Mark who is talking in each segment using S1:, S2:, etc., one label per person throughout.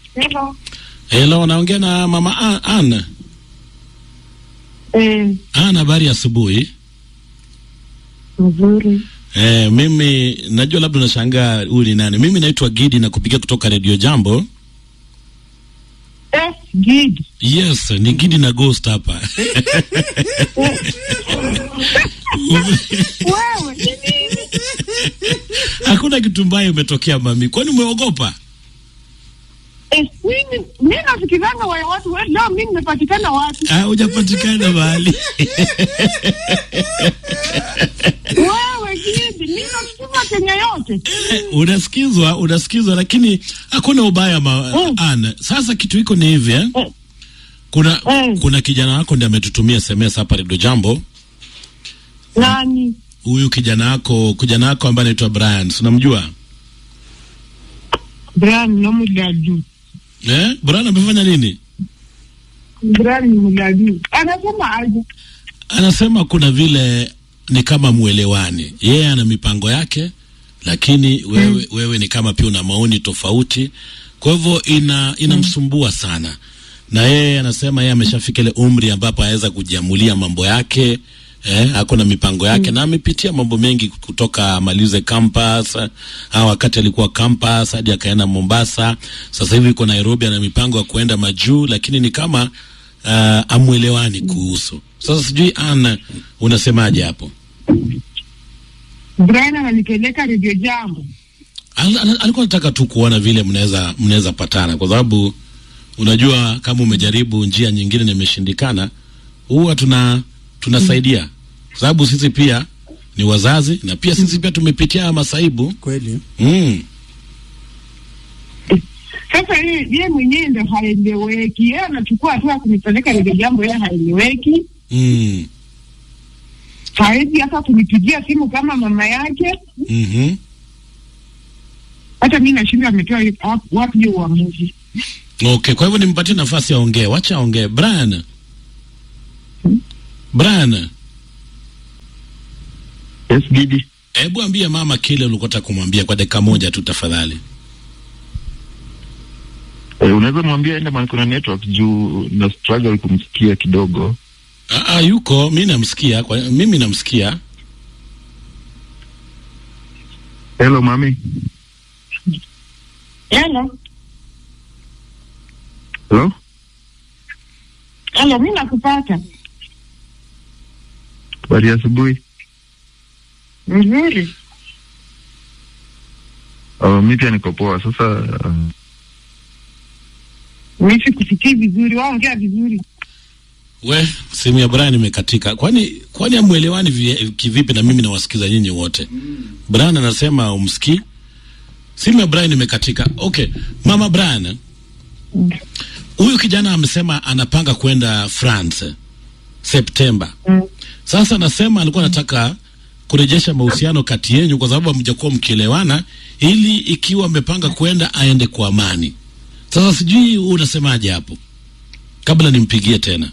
S1: Hello.
S2: Hello, naongea na mama A- Ann.
S1: Eh,
S2: Ann, habari ya asubuhi.
S1: mzuri.
S2: Eh, mimi najua labda unashangaa huyu ni nani. Mimi naitwa Gidi na kupigia kutoka Radio Jambo.
S1: Eh, Gidi.
S2: Yes, ni Gidi na Ghost hapa.
S1: Wewe ni nini?
S2: Hakuna kitu mbaya umetokea mami. Kwani umeogopa?
S1: Eh, mimi mimi nafikiranga wa watu wewe leo mimi nimepatikana wapi?
S2: Ah, hujapatikana mahali.
S1: Wewe Gidi, mimi nafikiri Kenya yote.
S2: unasikizwa, unasikizwa lakini hakuna ubaya ma
S1: Mm.
S2: Ann. Sasa kitu iko ni hivi eh?
S1: Eh.
S2: Kuna
S1: Mm.
S2: kuna kijana wako ndiye ametutumia SMS hapa Radio Jambo.
S1: Nani?
S2: Huyu kijana wako, kijana wako ambaye anaitwa Brian, si unamjua?
S1: Brian na Muladu.
S2: Eh? Brian amefanya nini?
S1: Brian ni Muladu. Anasema aje?
S2: Anasema kuna vile ni kama mwelewani, yeye ana mipango yake, lakini wewe, wewe ni kama pia una maoni tofauti, kwa hivyo ina inamsumbua sana, na yeye anasema yeye ameshafika ile umri ambapo anaweza kujiamulia mambo yake eh, ako na mipango yake na amepitia mambo mengi kutoka amalize campus au wakati alikuwa campus hadi akaenda Mombasa. Sasa hivi yuko Nairobi, ana mipango ya kuenda majuu, lakini ni kama uh, amwelewani kuhusu. Sasa sijui Anna, unasemaje hapo?
S1: Brian ananipeleka Radio Jambo.
S2: Al- al- alikuwa nataka tu kuona vile mnaweza mnaweza patana, kwa sababu unajua kama umejaribu njia nyingine na imeshindikana, huwa tuna tunasaidia, kwa sababu sisi pia ni wazazi na pia sisi pia tumepitia haya masaibu
S3: Kweli
S2: mm.
S1: Sasa yeye yeye mwenyewe ndo haeleweki. Yeye anachukua hatua ya kunipeleka Radio Jambo, yeye haeleweki.
S2: Mm.
S1: Hawezi hata kunipigia simu kama mama yake.
S2: Mm-hmm.
S1: Hata mimi nashindwa ametoa wapi- wapi hiyo uamuzi.
S2: Okay, kwa hivyo nimpatie nafasi aongee, wacha aongee. Brian, Brian,
S4: Yes, Gidi.
S2: hebu ambie mama kile ulikotaka kumwambia kwa dakika moja tu tafadhali.
S4: Eh, unaweza mwambia ende mahali kuna network juu na struggle kumsikia kidogo.
S2: Ah, ah, yuko mi namsikia, kwa mimi namsikia.
S4: Hello mami.
S1: Hello.
S4: Hello?
S1: Hello, mimi nakupata.
S4: Habari ya asubuhi.
S1: Mzuri.
S4: Uh, mi pia niko poa. Sasa uh,
S1: Mimi sikusikii vizuri, waongea vizuri.
S2: We, simu ya Brian imekatika. Kwani kwani amwelewani vi- kivipi na mimi nawasikiza nyinyi wote? Brian anasema umsikii. Simu ya Brian imekatika. Okay, mama Brian. Huyu kijana amesema anapanga kwenda France Septemba.
S1: Mm.
S2: Sasa anasema alikuwa anataka kurejesha mahusiano kati yenyu kwa sababu hamjakuwa mkielewana, ili ikiwa amepanga kwenda aende kwa amani. Sasa sijui unasemaje hapo, kabla nimpigie tena.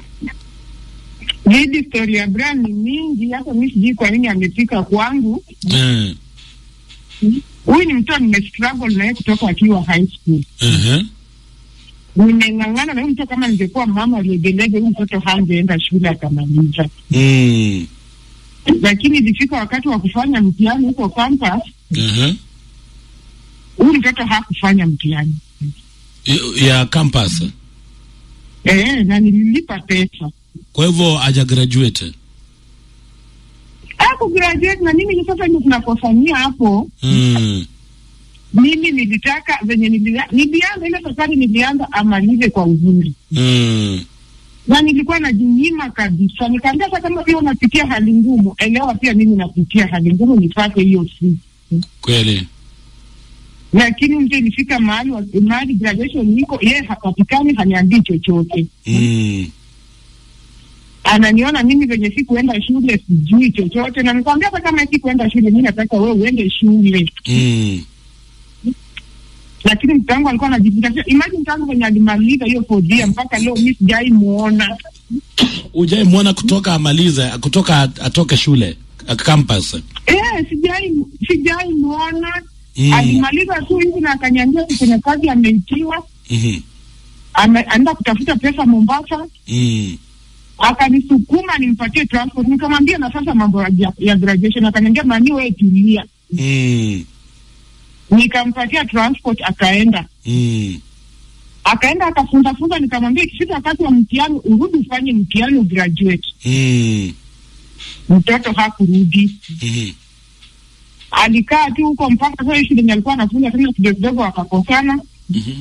S1: Hii story ya Brian ni mingi, hata mimi sijui kwa nini amefika kwangu.
S2: Eh,
S1: Huyu ni mtoto nimestruggle naye kutoka akiwa high school.
S2: ehe,
S1: Nimeng'ang'ana na huyu mtoto, kama ningekuwa mama aliyegelege, huyu mtoto hangeenda shule akamaliza.
S2: mm,
S1: Lakini ilifika wakati wa kufanya mtihani huko campus,
S2: ehe.
S1: huyu mtoto hakufanya mtihani.
S2: Y- ya campus.
S1: Eh, na nililipa pesa.
S2: Kwa hivyo haja graduate.
S1: Haku graduate na mimi sasa ndio tunakofanyia hapo.
S2: Mm,
S1: Mimi nilitaka venye nilia- nilianza ile safari nilianza amalize kwa uzuri.
S2: mm,
S1: na nilikuwa najinyima kabisa. Nikaambia hata kama pia unapitia hali ngumu, elewa pia mimi napitia hali ngumu, nipate hiyo siku.
S2: kweli.
S1: Lakini mtu ilifika mahali wa- mahali graduation niko, yeye hapatikani, haniambii chochote.
S2: Mm,
S1: Ananiona mimi venye sikuenda shule, sijui chochote, na nikamwambia hata kama sikuenda shule, mimi nataka wewe uende shule.
S2: mm,
S1: Lakini mtu wangu alikuwa anajifikiria, imagine tangu venye alimaliza hiyo fourth year mpaka leo mimi sijai muona.
S2: ujai mwona kutoka amalize, kutoka at- atoke shule a- campus.
S1: Eh, sijai sijai muona
S2: Mm.
S1: alimaliza tu hivi na akaniambia kuna kazi ameitiwa
S2: Mhm.
S1: ame- anaenda kutafuta pesa Mombasa,
S2: Mm.
S1: akanisukuma nimpatie transport. Nikamwambia na sasa mambo ya, ya graduation, akaniambia mani, wewe tulia.
S2: Mm.
S1: Nikampatia transport, akaenda
S2: Mm.
S1: akaenda akafunza funza. Nikamwambia ikifika wakati wa mtihani urudi ufanye mtihani ugraduate.
S2: Mm.
S1: Mtoto hakurudi,
S2: Mhm.
S1: alikaa tu huko mpaka sasa shule yenye alikuwa anafunza tena kidogo kidogo, akakosana
S2: Mhm.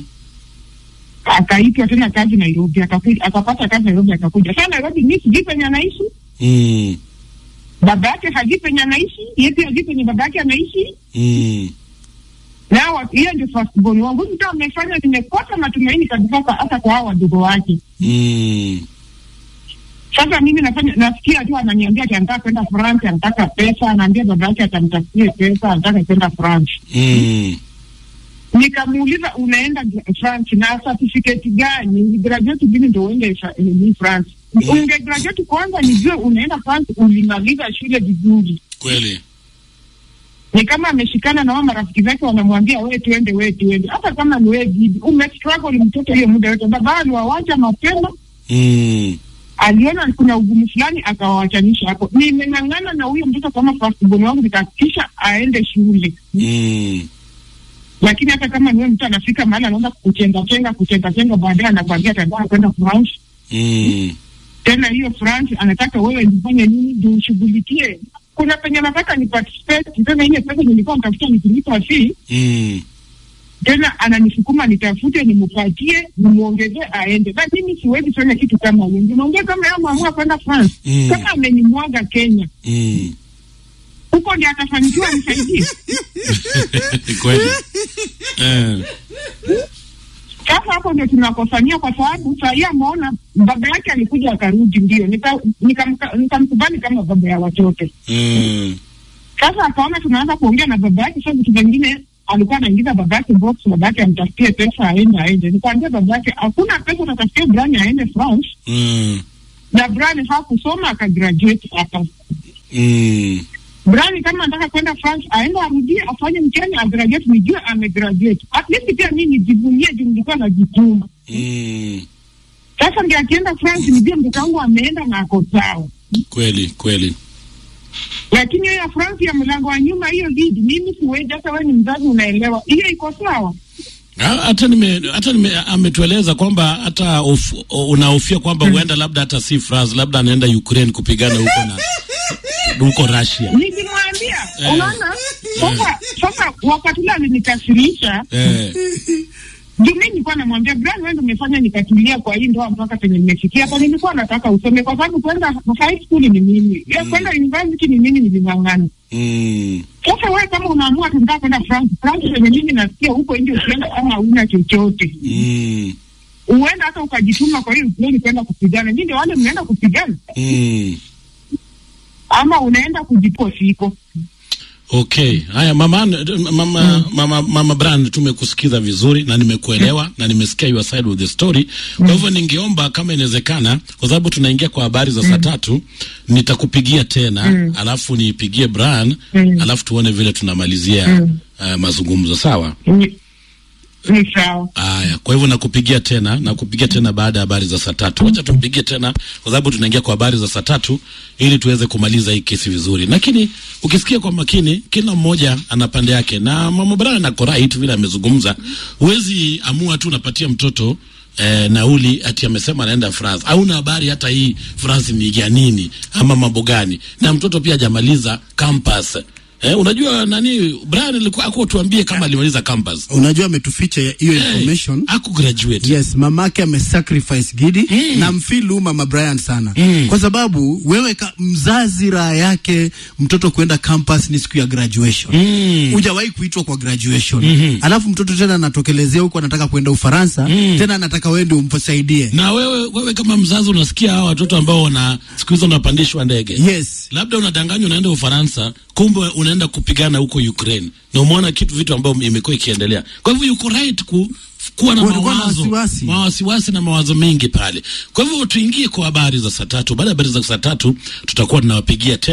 S1: akaitwa tena kazi Nairobi, akakuja akapata kazi Nairobi, akakuja sasa Nairobi. Mimi sijui penye anaishi,
S2: Mm.
S1: baba yake hajui penye anaishi, yeye pia hajui penye baba yake anaishi.
S2: Mm.
S1: Na wa- hiyo ndio first born wangu, ndio amefanya nimekosa matumaini kabisa, kwa- hata kwa hao wadogo wake.
S2: Mm.
S1: Sasa mimi nafanya nasikia tu ananiambia ati anataka kwenda France, anataka pesa, anaambia baba yake atamtafutie pesa, anataka kwenda France.
S2: Mm.
S1: Nikamuuliza unaenda gra- France na certificate gani? Graduate gani ndio uende fa- ni France? Unge graduate kwanza nijue unaenda France, ulimaliza shule vizuri.
S2: Kweli.
S1: Ni kama ameshikana na wao marafiki zake wanamwambia wewe tuende, wewe tuende. Hata kama ni wewe bibi, umestruggle mtoto hiyo muda yote. Baba aliwawacha mapema,
S2: Mm.
S1: aliona kuna ugumu fulani akawawachanisha hapo. Nimeng'ang'ana na huyo mtoto kama first born wangu, nikahakikisha aende shule.
S2: Mm.
S1: lakini hata kama niwe mtu anafika mahali anaanza kuchenga chenga kuchenga chenga, baadaye anakwambia atataka kwenda France.
S2: Mm.
S1: Tena hiyo France anataka wewe nifanye nini ndio ushughulikie. Kuna penye nataka ni participate, tena ile pesa nilikuwa nitafuta nikilipa fee,
S2: Mm.
S1: tena ananisukuma nitafute nimpatie nimuongezee aende, na mimi siwezi fanya kitu kama hiyo. Nimeongea kama yeye ameamua kwenda France,
S2: Mm.
S1: kama amenimwaga Kenya
S2: Mm.
S1: huko ndio atafanikiwa nisaidie.
S2: Kweli. Eh.
S1: Sasa hapo ndio tunakosania, kwa sababu saa hii ameona baba yake alikuja akarudi, ndio nikamkubali nika, nika nikamkubali kama baba ya watoto.
S2: Mm.
S1: Sasa akaona tunaanza kuongea na baba yake, sasa vitu vingine alikuwa anaingiza baba yake box, baba yake amtafutie pesa aende aende. Nikamwambia baba yake hakuna pesa, utatafutia Brian aende France,
S2: Mm.
S1: na Brian hakusoma akagraduate hapa.
S2: Mm.
S1: Brian kama anataka kwenda France aende arudie afanye mtihani agraduate, nijue amegraduate. At least pia mimi nijivunie juu nilikuwa najituma.
S2: Mm.
S1: Sasa ndio akienda France nijue mtoto wangu ameenda na ako sawa.
S2: Kweli, kweli.
S1: Lakini hiyo ya France ya mlango wa nyuma hiyo lead, mimi siwezi. Hata wewe ni mzazi, unaelewa hiyo iko sawa.
S2: Ha- hata nime hata nime ametueleza kwamba hata of, unahofia kwamba huenda labda hata si France, labda anaenda Ukraine kupigana huko na huko Russia.
S1: Nilimwambia,
S2: Eh.
S1: unaona sasa. Sasa wakati ule alinikasirisha
S2: Eh.
S1: juu mimi nilikuwa namwambia Brian, wewe ndio umefanya nikatulia kwa hii ndoa mpaka penye nimefikia hapa. Nilikuwa nataka usome, kwa sababu kwenda high school ni mimi, ya kwenda university ni mimi, niling'ang'ana.
S2: Mm.
S1: Sasa wewe kama unaamua tunataka kwenda France, France penye mimi nasikia huko nje, ukienda kama hauna chochote
S2: Mm.
S1: huenda hata ukajituma kwa hiyo pleni kwenda kupigana. Nyinyi ndio wale mnaenda kupigana,
S2: Mm.
S1: ama unaenda kujipo siko
S2: Okay. Haya mama mama mama, mama Brand tumekusikiza vizuri na nimekuelewa na nimesikia your side of the story. Kwa hivyo ningeomba kama inawezekana kwa sababu tunaingia kwa habari za saa tatu nitakupigia tena alafu niipigie Brian alafu tuone vile tunamalizia uh, mazungumzo sawa?
S1: ni, ni sawa.
S2: Aya, kwa hivyo nakupigia tena, nakupigia tena baada ya habari za saa tatu. Wacha tumpigie tena, kwa sababu tunaingia kwa habari za saa tatu ili tuweze kumaliza hii kesi vizuri. Lakini ukisikia kwa makini, kila mmoja ana pande yake, na mama Brian ako right vile amezungumza. Huwezi amua tu unapatia mtoto eh, nauli ati amesema anaenda France, hauna habari hata hii France ni ya nini ama mambo gani, na mtoto pia hajamaliza campus. Eh, unajua nani Brian alikuwa akutuambie kama alimaliza campus
S3: Unajua ametuficha hiyo information.
S2: aku graduate
S3: Yes, mamake amesacrifice Gidi
S2: Mm.
S3: na mfilu mama Brian sana
S2: Mm.
S3: kwa sababu wewe ka, mzazi raha yake mtoto kwenda campus ni siku ya graduation
S2: Mm.
S3: hujawahi kuitwa kwa graduation
S2: Mhm.
S3: alafu mtoto tena anatokelezea huko anataka kwenda Ufaransa
S2: Mm.
S3: tena anataka wewe ndio umsaidie
S2: na wewe wewe kama mzazi unasikia hawa watoto ambao wana siku hizo wanapandishwa ndege
S3: yes
S2: labda unadanganywa unaenda Ufaransa, kumbe unaenda kupigana huko Ukraine, na umeona kitu vitu ambavyo imekuwa ikiendelea. Kwa hivyo yuko right ku, kuwa na
S3: Kuwa na
S2: mawazo
S3: wasiwasi.
S2: mawasiwasi na mawazo mengi pale. Kwa hivyo tuingie kwa habari za saa tatu. Baada ya habari za saa tatu tutakuwa tunawapigia tena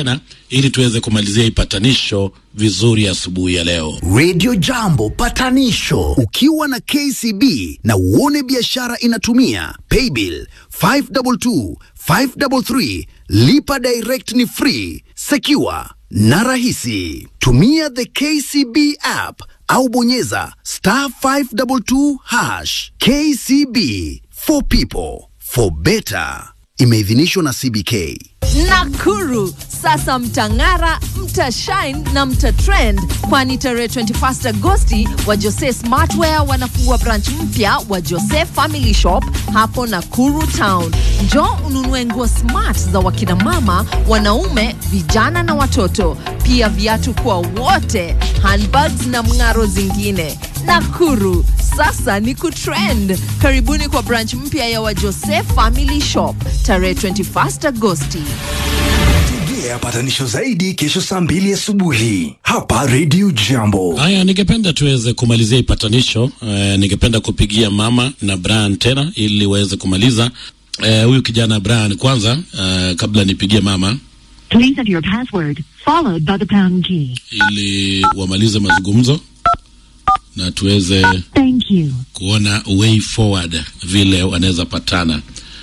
S2: ili tuweze kumalizia ipatanisho vizuri asubuhi ya leo.
S5: Radio Jambo patanisho ukiwa na KCB na uone biashara inatumia paybill 522 533 lipa direct ni free secure na rahisi tumia the KCB app au bonyeza star 522 hash KCB for people for better imeidhinishwa na CBK
S6: Nakuru sasa mtang'ara, mtashine na mtatrend, kwani tarehe 21 Agosti wa Jose Smartwear wanafungua branch mpya wa Jose Family Shop hapo Nakuru Town. Njoo ununue nguo smart za wakina mama, wanaume, vijana na watoto, pia viatu kwa wote, handbags na mng'aro zingine. Nakuru sasa ni kutrend. Karibuni kwa branch mpya ya wa Jose Family Shop tarehe 21 Agosti.
S7: Tegea patanisho zaidi kesho saa mbili asubuhi hapa Radio Jambo.
S2: Haya, ningependa tuweze kumalizia ipatanisho. Eh, ningependa kupigia mama na Brian tena ili waweze kumaliza eh, huyu kijana Brian kwanza, eh, kabla nipigie mama
S8: Please enter your password, followed by the pound key.
S2: ili wamalize mazungumzo na tuweze
S8: Thank you.
S2: kuona way forward vile wanaweza patana.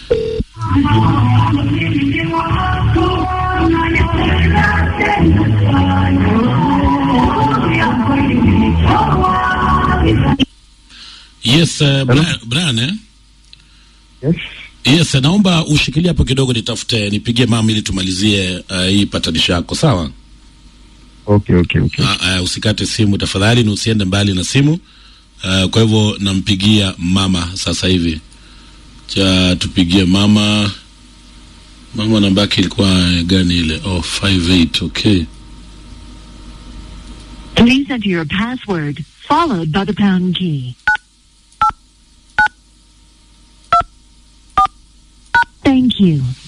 S2: Yes, uh, Brian, Brian eh?
S4: Yes.
S2: Yes, naomba ushikilie hapo kidogo, nitafute nipigie mama ili tumalizie uh, hii patanisho yako, sawa?
S4: Okay, okay, okay.
S2: Uh, uh, usikate simu tafadhali, na usiende mbali na simu. Uh, kwa hivyo nampigia mama sasa hivi. Cha tupigie mama. Mama namba yake ilikuwa gani ile? Oh, 58, okay.
S8: Please enter your password, followed by the pound key. Thank you.